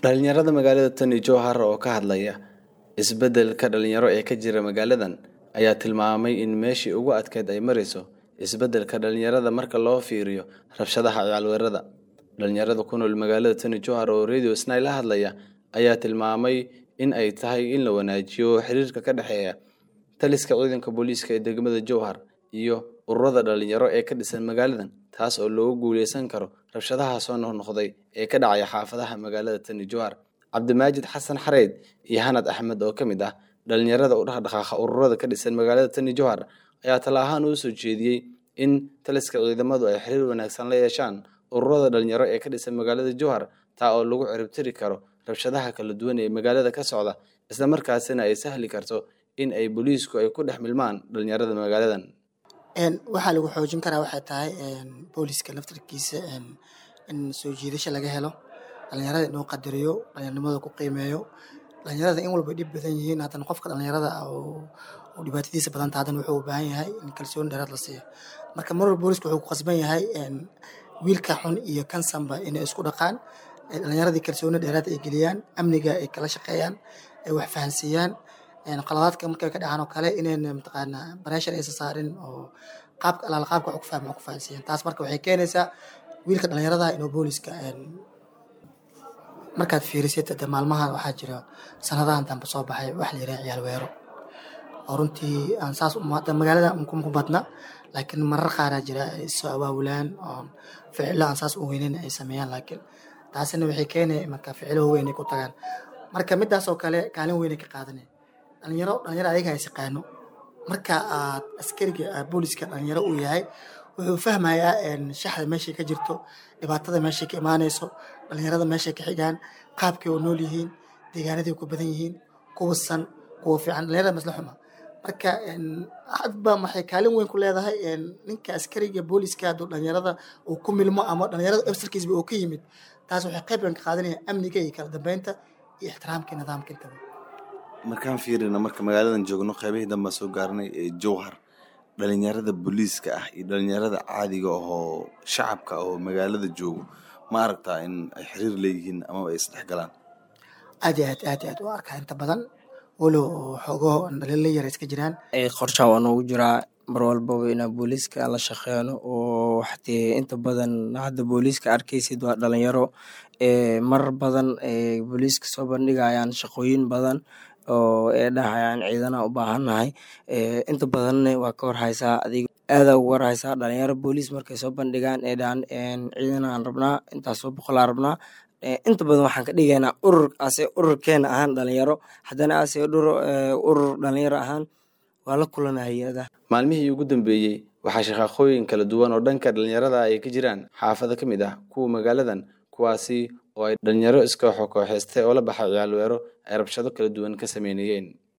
dhalinyarada magaalada tani jowhar oo ka hadlaya isbeddelka dhalinyaro ee ka jira magaaladan ayaa tilmaamay in meeshii ugu adkeyd ay marayso isbeddelka dhalinyarada marka loo fiiriyo rabshadaha ciyaalweerada dhalinyarada ku nool magaalada tani jowhar oo radio snai la hadlaya ayaa tilmaamay in ay tahay in la wanaajiyo xiriirka ka dhexeeya taliska ciidanka booliiska ee degmada jowhar iyo ururada dhalinyaro ee ka dhisan magaaladan taas oo loogu guuleysan karo rabshadaha soo noqnoqday ee ka dhacaya xaafadaha magaalada tani jowhar cabdimaajid xasan xareyd iyo hanad axmed oo ka mid ah dhalinyarada u dhaqdhaqaaqa ururada ka dhisan magaalada tani jowhar ayaa tala ahaan uu soo jeediyey in taliska ciidamadu ay xiriir wanaagsan la yeeshaan ururada dhalinyaro ee ka dhisan magaalada jowhar taa oo lagu ciribtiri karo rabshadaha kala duwan ee magaalada ka socda isla markaasina ay sahli karto in ay booliisku ay ku dhex milmaan dhalinyarada magaaladan waxaa lagu xoojin karaa waxay tahay booliska laftarkiisa in soo jiidasho laga helo dhalinyarada inuu qadariyo dhalinyarnimada ku qiimeeyo dhalinyarada in walba dhib badan yihiin haddana qofka dhalinyarada oo dhibaatadiisa badanta haddana wuxuu u baahan yahay in kalsooni dheeraad la siiyo marka mar walba booliska wuxuu ku qasban yahay wiilka xun iyo kansanba inay isku dhaqaan dhalinyaradii kalsooni dheeraad ay geliyaan amniga ay kala shaqeeyaan ay wax fahansiiyaan qaladaadka markay ka dhacaan oo kale inayna mataqaanaa bareeshar aysa saarin oo qaabka alaala qaabka wax ku fahma wax ku fahansiiyaan taas marka waxay keenaysaa wiilka dhalinyarada inuu booliska markaad fiirisid de maalmahan waxaa jira sanadahan dambe soo baxay wax la yiraha ciyaal weero oo runtii aan saas magaalada ku badna laakiin marar qaaraa jira ay soo awaabulaan oo ficilo aan saas u weyneyn ay sameeyaan laakiin taasina waxay keenaya marka ficilo weyn ay ku tagaan marka midaas oo kale kaalin weyn ay ka qaadanay dhalinyaro dhalinyaro ayaga is yaqaano marka aad askariga booliska dhalinyaro uu yahay wuxuu fahmayaa shaxda meeshay ka jirto dhibaatada meeshay ka imaanayso dhalinyarada meeshay ka xigaan qaabkay oo nool yihiin deegaanaday ku badan yihiin kuwa san kuwa fiican dhalinyarada masla xuma marka hadba maxay kaalin weyn ku leedahay ninka askariga booliska hadduu dhalinyarada uu ku milmo ama dhalinyarada efsarkiisba uu ka yimid taas waxay qayb weyn ka qaadanaya amniga iyo kala dambeynta iyo ixtiraamka nidaamka intaba markaan fiirina marka magaaladan joogno qaybihii dambaa soo gaarnay ee jowhar dhalinyarada booliiska ah iyo dhalinyarada caadiga ahoo shacabka oo magaalada joogo ma aragtaa in ay xiriir leeyihiin amaba ay isdhex galaan aad iyo aad aad iyo aad u arkaa inta badan walow xoogo dhaliilo yar iska jiraan qorshaha waa noogu jiraa mar walbaba inaa booliiska la shaqeyno oo waxtee inta badan hadda booliiska arkaysid waa dhalinyaro marar badan booliiska soo bandhigayaan shaqooyin badan oo ee dhahayaan ciidana u baahannahay inta badanna waa ka warhaysaa adiga aadaa uga warhaysaa dhalinyaro booliis markay soo bandhigaan ee dhahan ciidanaan rabnaa intaasoo boqolaa rabnaa inta badan waxaan ka dhigaynaa urur ase ururkeena ahaan dhalinyaro haddana ase urur dhalinyaro ahaan waa la kulanaa hay-ada maalmihii ugu dambeeyey waxaa shaqaaqooyin kala duwan oo dhanka dhalinyarada ay ka jiraan xaafado ka mid ah kuwa magaaladan kuwaasi oo ay dhalinyaro iska kooxeystay oo la baxay ciyaalweero ay rabshado kala duwan ka sameynayeen